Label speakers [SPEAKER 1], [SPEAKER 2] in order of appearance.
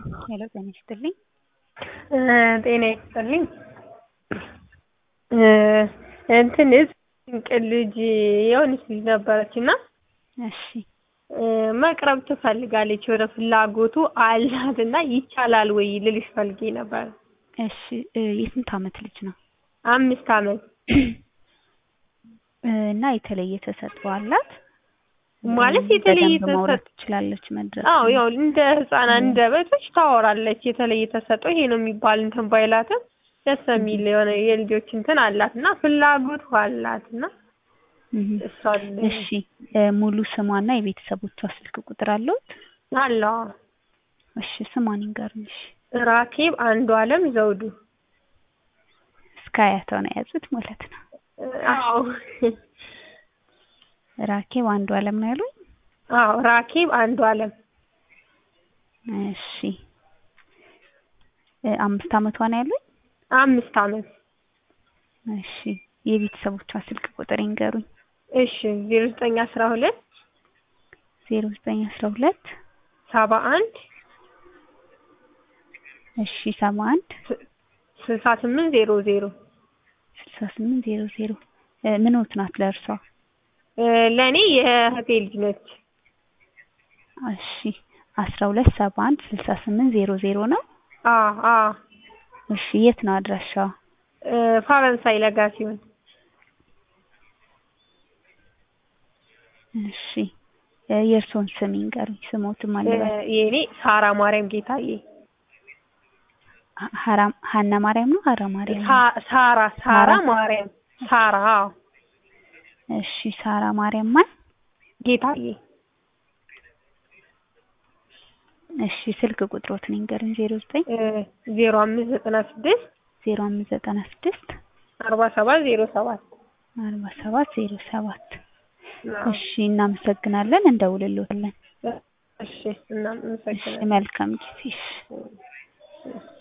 [SPEAKER 1] ሄሎ ጤና ይስጥልኝ።
[SPEAKER 2] ጤና ይስጥልኝ። እንትን ድንቅ ልጅ የሆነች ልጅ ነበረች እና
[SPEAKER 1] እሺ
[SPEAKER 2] መቅረብ ትፈልጋለች ወደ ፍላጎቱ አላት እና ይቻላል ወይ ልልሽ ፈልጌ ነበር።
[SPEAKER 1] እሺ የስንት አመት ልጅ ነው?
[SPEAKER 2] አምስት አመት
[SPEAKER 1] እና የተለየ ተሰጥኦ አላት?
[SPEAKER 2] ማለት የተለየ
[SPEAKER 1] በደንብ ማውራት
[SPEAKER 2] ተሰጥኦ
[SPEAKER 1] ትችላለች መድረስ
[SPEAKER 2] አዎ ያው እንደ ህፃናት እንደ በቶች ታወራለች። የተለየ ተሰጥኦ ይሄ ነው የሚባል እንትን ባይላትም ደስ የሚል የሆነ የልጆች እንትን አላት እና ፍላጎቱ አላት እና
[SPEAKER 1] እህ
[SPEAKER 2] እሷን
[SPEAKER 1] እሺ ሙሉ ስሟና የቤተሰቦቿ ስልክ ቁጥር አለዎት?
[SPEAKER 2] አለዋ
[SPEAKER 1] እሺ ስሟን ይንገሩኝ። እሺ
[SPEAKER 2] ራኬብ አንዱ አለም ዘውዱ
[SPEAKER 1] እስከ አያቷ ነው የያዙት ማለት ነው።
[SPEAKER 2] አዎ
[SPEAKER 1] ራኬብ አንዱ አለም ነው ያሉኝ?
[SPEAKER 2] አዎ ራኬብ አንዱ አለም
[SPEAKER 1] እሺ አምስት አመቷ ነው ያሉኝ?
[SPEAKER 2] አምስት አመት
[SPEAKER 1] እሺ የቤተሰቦቿ ስልክ ቁጥር ይንገሩኝ።
[SPEAKER 2] እሺ ዜሮ ዘጠኝ አስራ ሁለት
[SPEAKER 1] ዜሮ ዘጠኝ አስራ ሁለት
[SPEAKER 2] ሰባ አንድ
[SPEAKER 1] እሺ ሰባ አንድ
[SPEAKER 2] ስልሳ ስምንት ዜሮ ዜሮ
[SPEAKER 1] ስልሳ ስምንት ዜሮ ዜሮ ምንዎት ናት ለእርሷ?
[SPEAKER 2] ለእኔ የእህቴ ልጅ ነች።
[SPEAKER 1] እሺ አስራ ሁለት ሰባ አንድ ስልሳ ስምንት ዜሮ ዜሮ ነው?
[SPEAKER 2] አዎ አዎ
[SPEAKER 1] እሺ የት ነው አድራሻዋ?
[SPEAKER 2] ፈረንሳይ ለጋ ሲሆን
[SPEAKER 1] እሺ የእርስዎን ስም ይንገሩኝ። ስሞትም አለበት
[SPEAKER 2] የእኔ ሳራ ማርያም ጌታዬ
[SPEAKER 1] ሀራ ሀና ማርያም ነው ሀራ ማርያም ነው?
[SPEAKER 2] ሳ- ሳራ ሳራ ማርያም ሳራ አዎ
[SPEAKER 1] እሺ ሳራ ማርያም ማን?
[SPEAKER 2] ጌታዬ
[SPEAKER 1] እሺ ስልክ ቁጥሮትን ይንገሩኝ። ዜሮ ዘጠኝ
[SPEAKER 2] ዜሮ አምስት ዘጠና ስድስት
[SPEAKER 1] ዜሮ አምስት ዘጠና ስድስት
[SPEAKER 2] አርባ ሰባት ዜሮ ሰባት
[SPEAKER 1] አርባ ሰባት ዜሮ ሰባት እሺ እናመሰግናለን። እንደውልልዎታለን።
[SPEAKER 2] እሺ
[SPEAKER 1] እሺ
[SPEAKER 2] እናመሰግናለን።
[SPEAKER 1] መልካም ጊዜ። እሺ